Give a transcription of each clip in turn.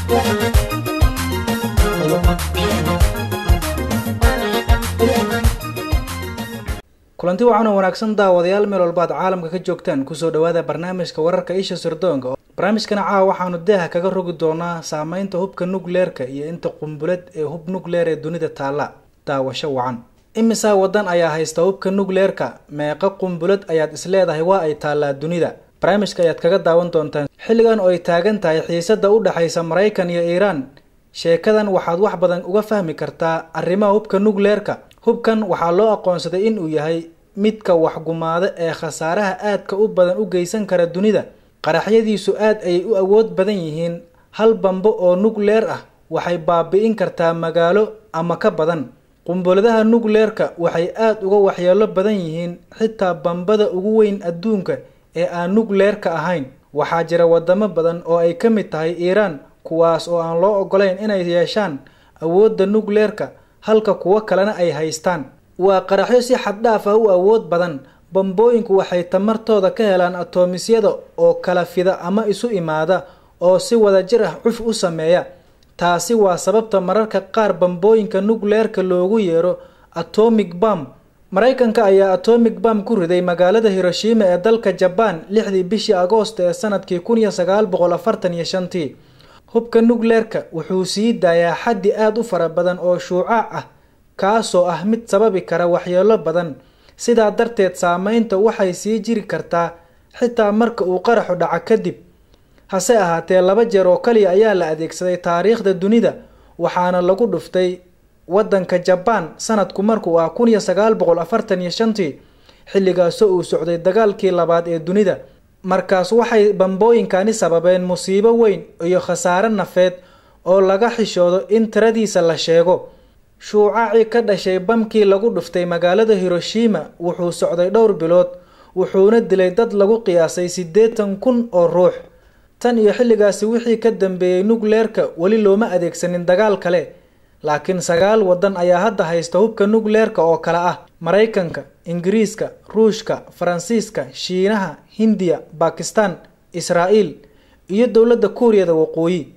kulanti wacan oo wanaagsan daawadayaal meel walba ad caalamka ka joogtaan kusoo dhawaada barnaamijka wararka isha sirdoonka barnaamijkana caawa waxaanu deeha kaga rogi doonaa saameynta hubka nukleerka iyo inta qumbulad ee hub nukleer ee dunida taalla daawasho wacan imisaa wadan ayaa haysta hubka nukleerka meeqa qumbulad ayaad isleedahay waa ay taallaa dunida barnaamijka ayaad kaga daawan doontaan xilligan oo ay taagan tahay xiisada u dhexaysa maraykan iyo iiraan sheekadan waxaad wax badan uga fahmi kartaa arrimaha hubka nukleerka hubkan waxaa loo aqoonsaday inuu yahay midka waxgumaada ee khasaaraha aadka u badan u geysan kara dunida qaraxyadiisu aad ayay u awood badan yihiin hal bambo oo nukleer ah waxay baabi'in kartaa magaalo ama ka badan qumbuladaha nukleerka waxay aad uga waxyeelo badan yihiin xitaa bambada ugu weyn adduunka ee aan nukleerka ahayn waxaa jira wadamo badan oo ay ka mid tahay iiraan kuwaas oo aan loo ogolayn inay yeeshaan awoodda nukleerka halka kuwo kalena ay haystaan waa qaraxyo si xad dhaaf ah u awood badan bambooyinku waxay tamartooda ka helaan atoomisyada oo kala fida ama isu imaada oo si wadajir ah cuf u sameeya taasi waa sababta mararka qaar bambooyinka nukleerka loogu yeero atomic bam maraykanka ayaa atomic bam ku riday magaalada hiroshima ee dalka jabaan lixdii bishii agoost ee sanadkii kun iyo sagaal boqol afartan iyo shantii hubka nukleerka wuxuu sii daayaa xaddi aada u fara badan oo shuucaac ah kaasoo ah mid sababi kara waxyeelo badan sidaa darteed saameynta waxay sii jiri kartaa xitaa marka uu qaraxu dhaco kadib hase ahaatee laba jeer oo kaliya ayaa la adeegsaday taariikhda dunida waxaana lagu dhuftay waddanka jabaan sanadku markuu ah kun iyo sagaal boqol afartan iyo shantii xilligaasoo uu socday dagaalkii labaad ee dunida markaas waxay bambooyinkani sababeen musiibo weyn iyo khasaare nafeed oo laga xishoodo in tiradiisa la sheego shuucaacii ka dhashay bamkii lagu dhuftay magaalada hiroshima wuxuu socday dhowr bilood wuxuuna dilay dad lagu qiyaasay siddeetan kun oo ruux tan iyo xilligaasi wixii ka dambeeyey nukleerka weli looma adeegsanin dagaal kale laakiin sagaal waddan ayaa hadda haysta hubka nukleerka oo kale ah maraykanka ingiriiska ruushka faransiiska shiinaha hindiya bakistan israa'iil iyo dowladda kuuriyada waqooyi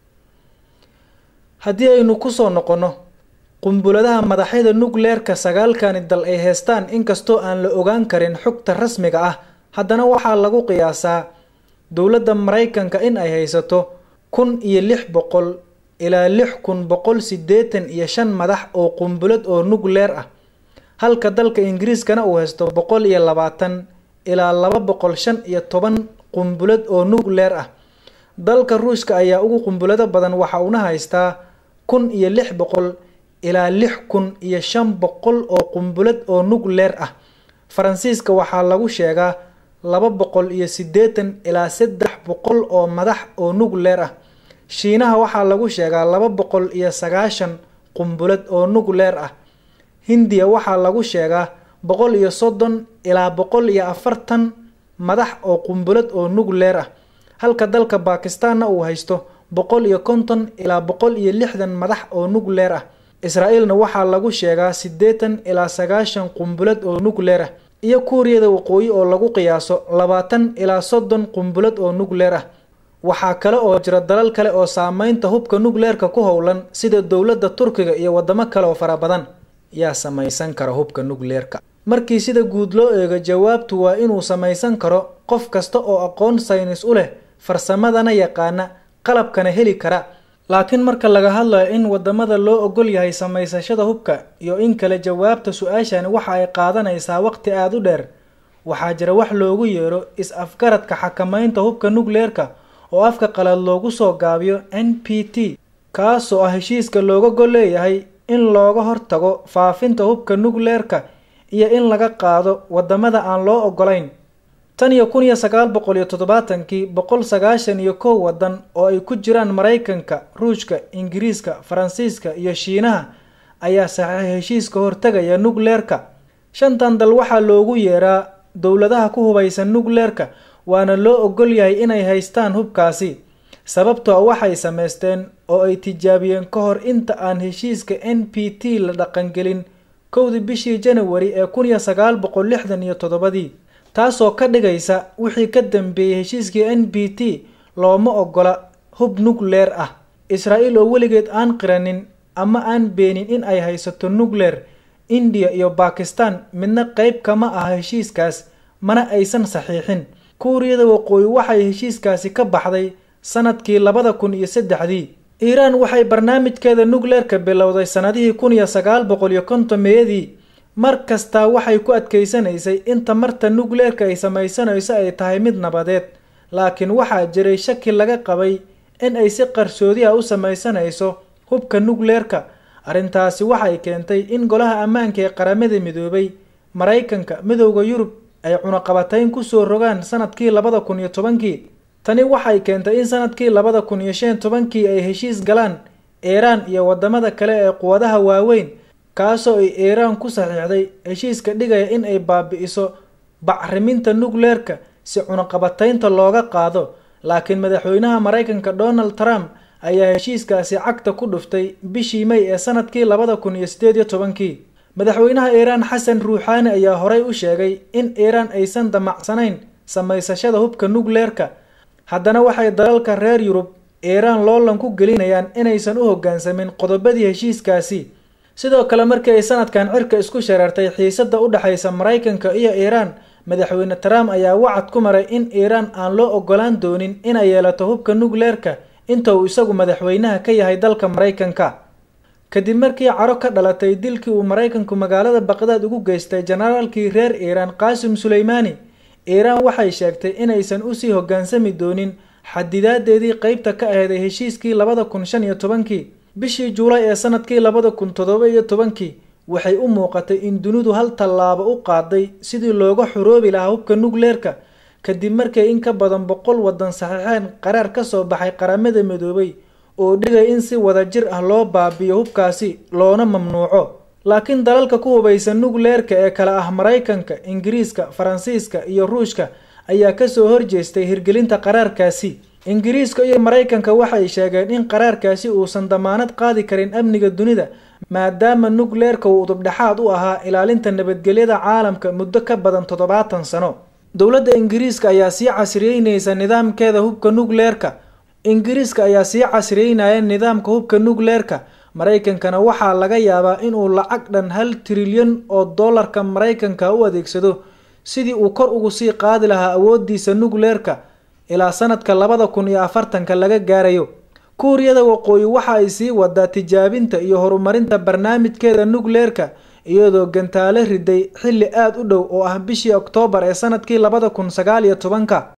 haddii aynu kusoo noqonno qumbuladaha madaxyada nukleerka sagaalkani dal ay heestaan inkastoo aan la ogaan karin xogta rasmiga ah haddana waxaa lagu qiyaasaa dowladda maraykanka in ay haysato kun iyo lix boqol ilaa lix kun boqol siddeetan iyo shan madax oo qumbulad oo nukleer ah halka dalka ingiriiskana uu haysto boqol iyo labaatan ilaa laba boqol shan iyo toban qumbulad oo nukleer ah dalka ruushka ayaa ugu qumbulado badan waxa uuna haystaa kun iyo lix boqol ilaa lix kun iyo shan boqol oo qumbulad oo nukleer ah faransiiska waxaa lagu sheegaa laba boqol iyo siddeetan ilaa saddex boqol oo madax oo nukleer ah shiinaha waxaa lagu sheegaa laba boqol iyo sagaashan qumbulad oo nukleer ah hindiya waxaa lagu sheegaa boqol iyo soddon ilaa boqol iyo afartan madax oo qumbulad oo nukleer ah halka dalka bakistaanna uu haysto boqol iyo konton ilaa boqol iyo lixdan madax oo nukleer ah israa'iilna waxaa lagu sheegaa siddeetan ilaa sagaashan qumbulad oo nukleer ah iyo kuuriyada waqooyi oo lagu qiyaaso labaatan ilaa soddon qumbulad oo nukleer ah waxaa kale oo jira dalal kale oo saameynta hubka nukleerka ku howlan sida dowladda turkiga iyo wadamo kale oo fara badan yaa samaysan kara hubka nukleerka markii sida guud loo eego jawaabtu waa inuu samaysan karo qof kasta oo aqoon saynis u leh farsamadana yaqaana qalabkana heli kara laakiin marka laga hadlayo in wadamada loo ogol yahay samaysashada hubka iyo in kale jawaabta su-aashani waxa ay qaadanaysaa waqti aada u dheer waxaa jira wax loogu yeero is-afgaradka xakamaynta hubka nukleerka oo afka qalad loogu soo gaabiyo n p t kaasoo ah heshiiska looga gol leeyahay in looga hortago faafinta hubka nukleerka iyo in laga qaado wadamada aan loo ogolayn tan iyo kun iyo sagaal boqol iyo toddobaatankii boqol sagaashan iyo kow waddan oo ay ku jiraan maraykanka ruushka ingiriiska faransiiska iyo shiinaha ayaa saxiixay heshiiska hortagaya nukleerka shantan dal waxaa loogu yeeraa dowladaha ku hubaysan nukleerka waana loo ogol yahay inay haystaan hubkaasi sababtoo waxay samaysteen oo ay tijaabiyeen ka hor inta aan heshiiska n p t la dhaqangelin kowdii bishii janawari ee kun iyo sagaal boqol lixdan iyo toddobadii taasoo ka dhigaysa wixii ka dambeeyey heshiiskii n b t looma ogola hub nukleer ah israa'iil oo weligeed aan qiranin ama aan beenin in ay haysato nucleer indiya iyo bakistan midna qayb kama aha heshiiskaas mana aysan saxiixin kuuriyada waqooyi waxay heshiiskaasi ka baxday sanadkii labada kun iyo saddexdii iiraan waxay barnaamijkeeda nucleerka bilowday sannadihii kun iyo sagaal boqol iyo kontomeeyadii mar kastaa waxay ku adkaysanaysay in tamarta nucleerka ay samaysanayso ay tahay mid nabadeed laakiin waxaa jiray shaki laga qabay in ay si qarsoodi ah u samaysanayso hubka nucleerka arrintaasi waxay keentay in golaha ammaanka ee qaramada midoobay maraykanka midowda yurub ay cunaqabatayn kusoo rogaan sanadkii labada kun iyo tobankii tani waxay keentay in sanadkii labada kun iyo shan tobankii ay heshiis galaan iiraan iyo wadamada kale ee quwadaha waaweyn kaasoo ay iiraan ku saxiixday heshiiska dhigaya in ay baabi'iso bacriminta nucleerka si cunaqabataynta looga qaado laakiin madaxweynaha maraykanka donald trump ayaa heshiiskaasi cagta ku dhuftay bishii may ee sanadkii labada kun iyo sideed iyo tobankii madaxweynaha iiraan xasan ruuxaani ayaa horey u sheegay in iiraan aysan damacsanayn samaysashada hubka nucleerka haddana waxay dalalka reer yurub iiraan loolan ku gelinayaan inaysan u hoggaansamin qodobadii heshiiskaasi sidoo kale markii ay sanadkan cirka isku shareertay xiisada u dhexaysa maraykanka iyo iiraan madaxweyne trump ayaa wacad ku maray in iiraan aan loo ogolaan doonin inay yeelato hubka nucleerka inta uu isagu madaxweynaha ka yahay dalka maraykanka kadib markii caro ka dhalatay dilkii uu maraykanku magaalada baqdaad ugu geystay jenaraalkii reer iiraan qaasim suleymaani iiraan waxay sheegtay inaysan usii hoggaansami doonin xadidaadeedii qeybta ka aheeday heshiiskii labada kun shan iyo tobankii bishii juulay ee sanadkii labada kun toddoba iyo tobankii waxay u muuqatay in dunidu hal tallaabo u qaaday sidii looga xoroobi lahaa hubka nucleerka kadib markay in ka badan boqol waddan saxiixeen qaraar ka soo baxay qaramada midoobay oo dhigay in si wada jir ah loo baabiyo hubkaasi loona mamnuuco laakiin dalalka ku hubaysa nucleerka ee kale ah maraykanka ingiriiska faransiiska iyo ruushka ayaa kasoo horjeestay hirgelinta qaraarkaasi ingiriiska iyo maraykanka waxay sheegeen in qaraarkaasi uusan damaanad qaadi karin amniga dunida maadaama nucleerka uu udubdhexaad u ahaa ilaalinta nabadgelyada caalamka muddo ka badan toddobaatan sano dowladda ingiriiska ayaa sii casriyeynaysa nidaamkeeda hubka nucleerka ingiriiska ayaa sii casriyeynaya nidaamka hubka nucleerka maraykankana waxaa laga yaabaa inuu lacag dhan hal trilyan oo dollarka maraykanka u adeegsado sidii uu kor ugu sii qaadi lahaa awoodiisa nucleerka ilaa sanadka labada kun iyo afartanka laga gaarayo kuuriyada waqooyi waxa ay sii wadaa tijaabinta iyo horumarinta barnaamijkeeda nucleerka iyadoo gantaale riday xilli aada u dhow oo ah bishii oktoobar ee sanadkii labada kun sagaal iyo tobanka